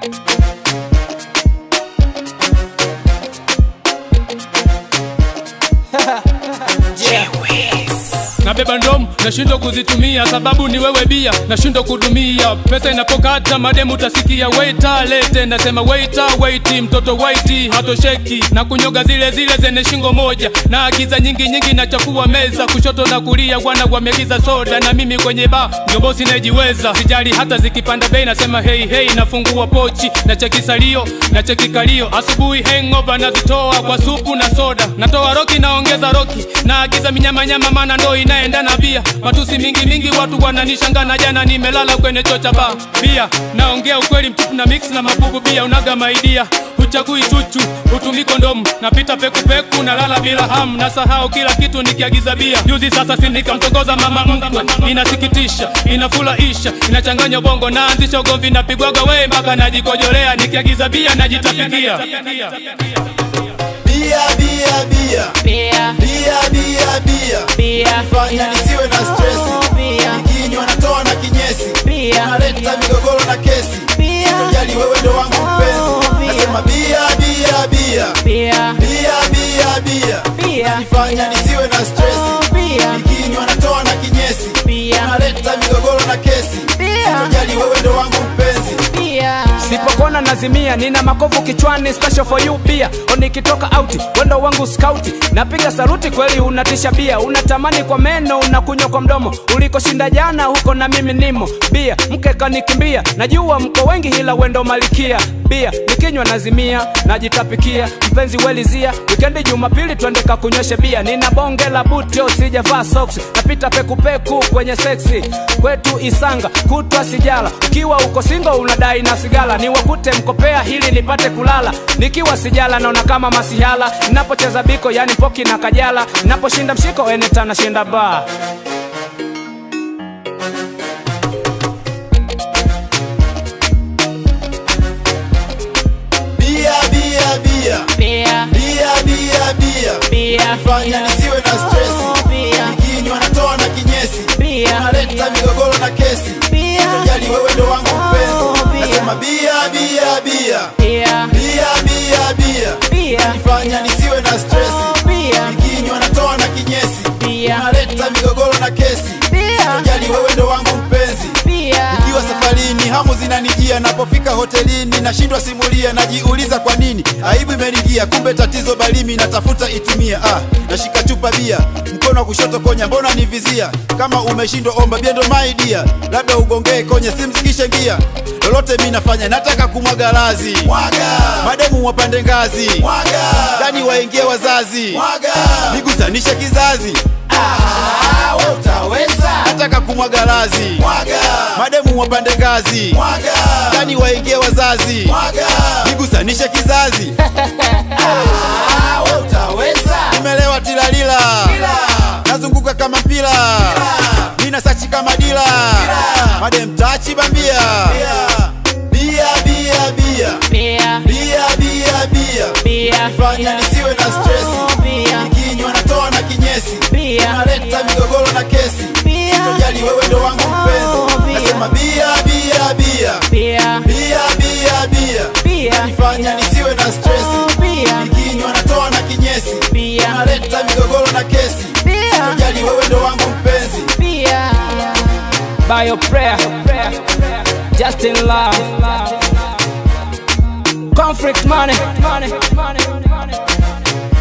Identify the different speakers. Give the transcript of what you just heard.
Speaker 1: nabeba ndomu nashindwa kuzitumia sababu ni wewe bia nashindwa kudumia pesa inapokata mademu utasikia waita lete nasema waita waiti mtoto waiti hatosheki na kunyoga zile zile zenye shingo moja na agiza nyingi nyingi nachafua meza kushoto na kulia wana wamegiza soda na mimi kwenye ba ndio bosi najiweza sijali hata zikipanda bei nasema hei hei nafungua pochi na cheki salio na cheki kalio asubuhi hangover nazitoa kwa supu na soda natoa roki naongeza roki naagiza minyamanyama mana ndo inaenda na bia matusi mingi mingi watu wananishangaa na jana nimelala kwenye choo cha baa bia naongea ukweli mtupu na mix na mabubu bia unaga maidia huchagui chuchu hutumi kondomu napita pekupeku nalala bila hamu nasahau kila kitu nikiagiza bia juzi sasa si nikamtongoza mama mkwe inasikitisha inafurahisha inachanganya bongo naanzisha ugomvi napigwaga wee mpaka najikojolea nikiagiza bia najitapikia
Speaker 2: Bia, bia, bia.
Speaker 3: Bia,
Speaker 2: Bia, bia, bia.
Speaker 3: bia,
Speaker 2: Fanya nisiwe na stresi.
Speaker 3: bia,
Speaker 2: Nikinywa natoa na kinyesi.
Speaker 3: Bia.
Speaker 2: Unaleta migogoro na kesi.
Speaker 3: Bia.
Speaker 2: Sitojali wewe ndo wangu
Speaker 3: Oh,
Speaker 2: mpenzi.
Speaker 3: bia.
Speaker 2: Nasema bia, bia, bia.
Speaker 3: bia,
Speaker 2: Bia, bia, bia.
Speaker 3: Bia.
Speaker 2: Fanya nisiwe na stresi.
Speaker 3: bia,
Speaker 2: Nikinywa natoa na kinyesi.
Speaker 3: Bia.
Speaker 2: Unaleta migogoro na kesi.
Speaker 3: Bia.
Speaker 2: Sitojali wewe ndo wangu mpenzi.
Speaker 3: bia.
Speaker 4: sipokona nazimia nina makovu kichwani special for you bia o nikitoka auti wendo wangu skauti napiga saluti kweli unatisha bia unatamani kwa meno unakunywa kwa mdomo ulikoshinda jana huko na mimi nimo bia mke kanikimbia najua mko wengi hila wendo malikia bia nikinywa nazimia najitapikia mpenzi welizia wikendi jumapili twende kakunyweshe bia nina bonge la butio sijavaa socks napita pekupeku kwenye seksi kwetu isanga kutwa sijala ukiwa uko singo unadai na sigala niwakute mkopea hili nipate kulala nikiwa sijala naona kama masihala napocheza biko yani poki na kajala naposhinda mshiko eneta nashinda baa
Speaker 2: Bia, bia, bia.
Speaker 3: Bia,
Speaker 2: Bia, bia, bia.
Speaker 3: bia,
Speaker 2: Fanya nisiwe na stresi.
Speaker 3: bia,
Speaker 2: Nikinywa natoa na kinyesi.
Speaker 3: Bia.
Speaker 2: Unaleta migogoro na kesi.
Speaker 3: Bia.
Speaker 2: Sitojali wewe ndo wangu
Speaker 3: Oh,
Speaker 2: mpenzi.
Speaker 3: bia.
Speaker 2: Nasema bia, bia, bia.
Speaker 3: bia,
Speaker 2: Bia, bia, bia.
Speaker 3: bia,
Speaker 2: Fanya nisiwe na stresi.
Speaker 3: bia,
Speaker 2: Nikinywa natoa na kinyesi.
Speaker 3: Bia.
Speaker 2: Unaleta migogoro na kesi.
Speaker 3: Bia.
Speaker 2: Sitojali wewe ndo wangu mpenzi.
Speaker 3: bia,
Speaker 2: Nikiwa safarini hamu zinanijia, napofika hotelini nashindwa simulia, najiuliza kwa nini aibu imeningia, kumbe tatizo balimi natafuta itimia. Ah, nashika chupa bia, mkono wa kushoto konya, mbona nivizia? Kama umeshindwa omba biendo my dear, labda ugongee konye, simzikishe ngia lolote mi nafanya, nataka kumwaga lazi, mwaga mademu wapande ngazi, mwaga ndani waingie wazazi, mwaga nigusanishe kizazi Ah, we utaweza. Nataka kumwaga lazi mwaga, mademu wapande ngazi mwaga, ndani waingie wazazi mwaga, nigusanishe kizazi ah, we utaweza. Nimelewa tilalila nazunguka kama mpira nina sachi kama dila madem tachi bambia bia bia bia
Speaker 3: bia,
Speaker 2: bia bia bia
Speaker 3: bia,
Speaker 2: fanya nisiwe na stresi
Speaker 3: bia,
Speaker 2: nikinywa natoa na kinyesi
Speaker 3: Bia.
Speaker 2: unaleta migogoro na kesi
Speaker 3: Bia.
Speaker 2: sitojali wewe ndo wangu
Speaker 3: Oh,
Speaker 2: mpenzi
Speaker 3: bia.
Speaker 2: nasema bia bia bia
Speaker 3: bia,
Speaker 2: bia bia bia
Speaker 3: bia,
Speaker 2: nifanya nisiwe na stresi
Speaker 3: bia,
Speaker 2: nikinywa natoa na kinyesi
Speaker 3: Bia.
Speaker 2: unaleta migogoro na kesi
Speaker 3: Bia.
Speaker 2: sitojali wewe ndo wangu mpenzi
Speaker 3: bia.
Speaker 4: by your prayer just in love conflict money